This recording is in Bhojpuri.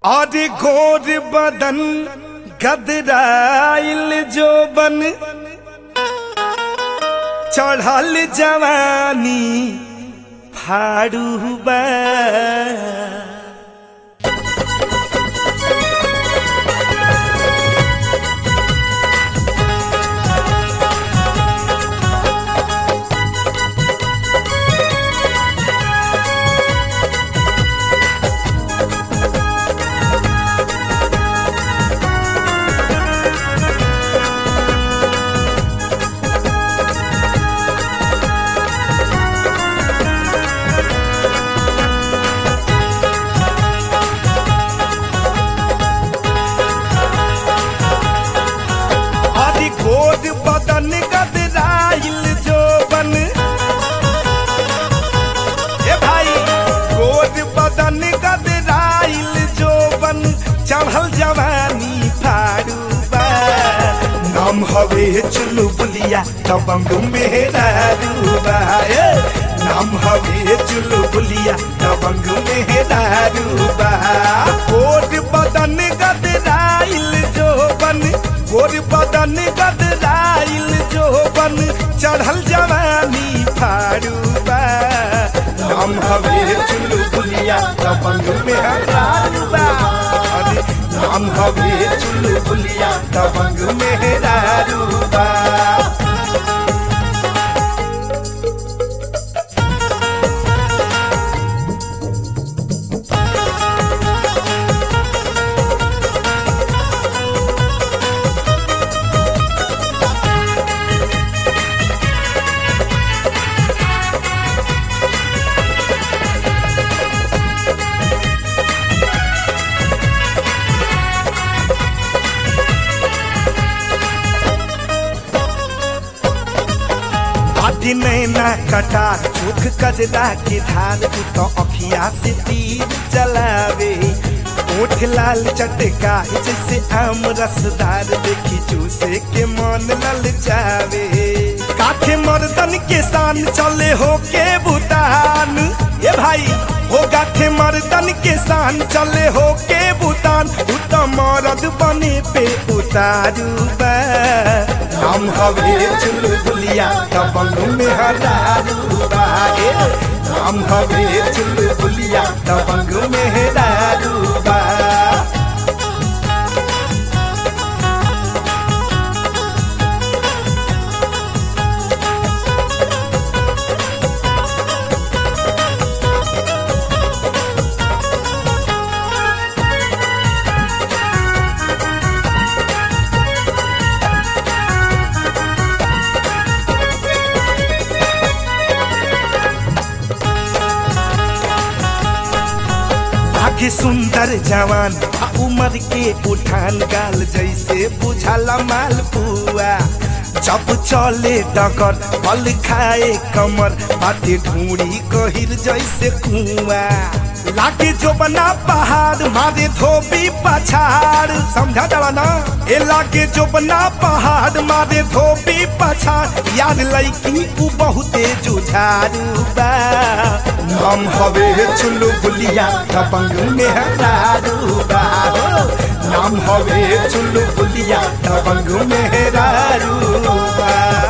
और घोर बदन गदराइल जो बन चढ़ल जवानी फाड़ू बा और घोर बदन गदराइल जो बन ए भाई घोर बदन गदराइल जो बन चढ़ल जवानी फाड़ू बा नाम हवे चुलू बुलिया दबंग मेरा रूबा ए नाम हवे चुलू बुलिया दबंग मेरा रूबा घोर बदन गदराइल जो बन गोर बदन गदराइल जो बन चढ़ल जवानी फाड़ू बा नाम हवे चुलू बुलिया दबंग मेरा रूबा अरे नाम हवे चुलू बुलिया दबंग मेरा रूबा आदि नैना कटा चोख कजरा के धार तू तो अखिया से तीर चलावे ओठ लाल चटका जैसे आम रसदार देखी चूसे के मन ललचावे काठे मर्दन के शान चले हो के भूटान ये भाई हो गाठे मर्दन के शान चले हो के भूटान उ तो मरद बने पे उतारू बा नाम हवे चुलबुलिया दबंग में हरारू बा ए, नाम हवे चुलबुलिया दबंग में हरारू बा आगे सुंदर जवान आ उमर के उठान गाल जैसे बुझाला माल पुआ जब चले डगर पल खाए कमर बाटे ढूंढी गहिर जैसे कुआ लागे जो बना पहाड़ मारे धोबी पछाड़ समझा जाला ना ए लागे जो बना पहाड़ मारे धोबी पछाड़ याद लईकी उ बहुते जुझारू बा नाम हवे चुल्लू बुलिया दबंग में हरारू बा हो। नाम हवे चुल्लू बुलिया दबंग में हरारू बा